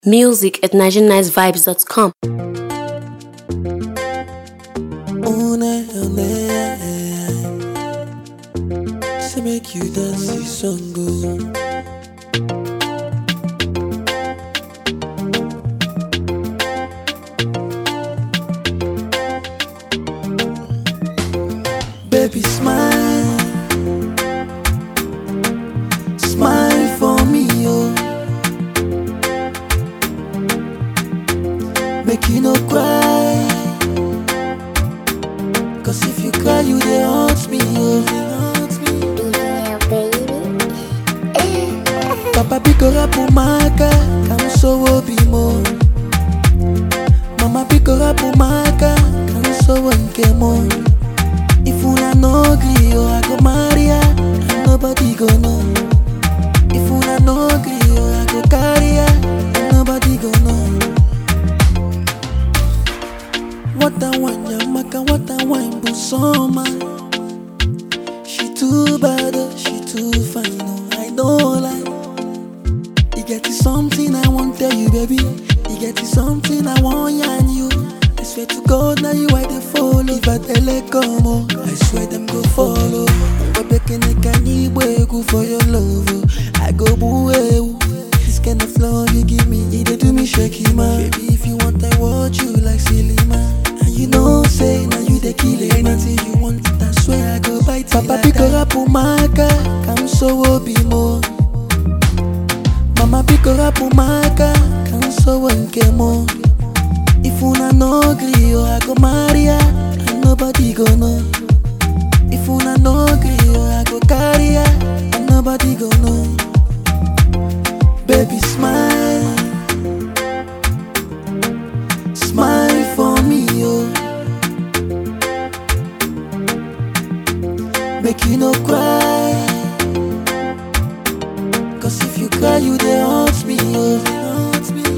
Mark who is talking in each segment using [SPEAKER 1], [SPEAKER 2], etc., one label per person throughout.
[SPEAKER 1] Music at NigerianNiceVibes.com.
[SPEAKER 2] Una Say make you dance this song go. Baby smile, smile for me, oh. Make you no cry. Cause if you cry, you they haunt me, oh, they haunt me. Papa pick up umaka, come so obimo. Mama pick up umaka, come so nkemo. If una no gree, oh, I go marry her, and nobody go know. If una no gree, oh, I go carry her, and nobody go know. What a wine, Yamaka, what a wine, Busoma. She too bad, oh, she too fine, oh, I don't like. You get it something I want tell you, baby. You get it something I want yarn you. I swear to God, now you I they follow. If I tell it come, oh, I swear them go follow. But baking a can you go for your love, oh. I go boo, eh, This kind of love you give me, it dey do me shaky man. Baby, if you want, I watch you like silly man. And you know, say now you the kill it. Anything you want, I swear I go bite it. Papa pick her up, umaka, come so obimo. Mama pick her up, umaka, come so nkemo. If una no gree, oh, I go marry her, and nobody go know. If una no gree, oh, I go carry her, and nobody go know. Baby, smile, smile for me, oh. Make you no cry. Cause if you cry, you they haunt me, oh, they haunt me.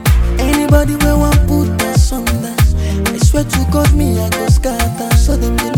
[SPEAKER 2] Anybody where want put us under, I swear to God, me I go scatter. So them they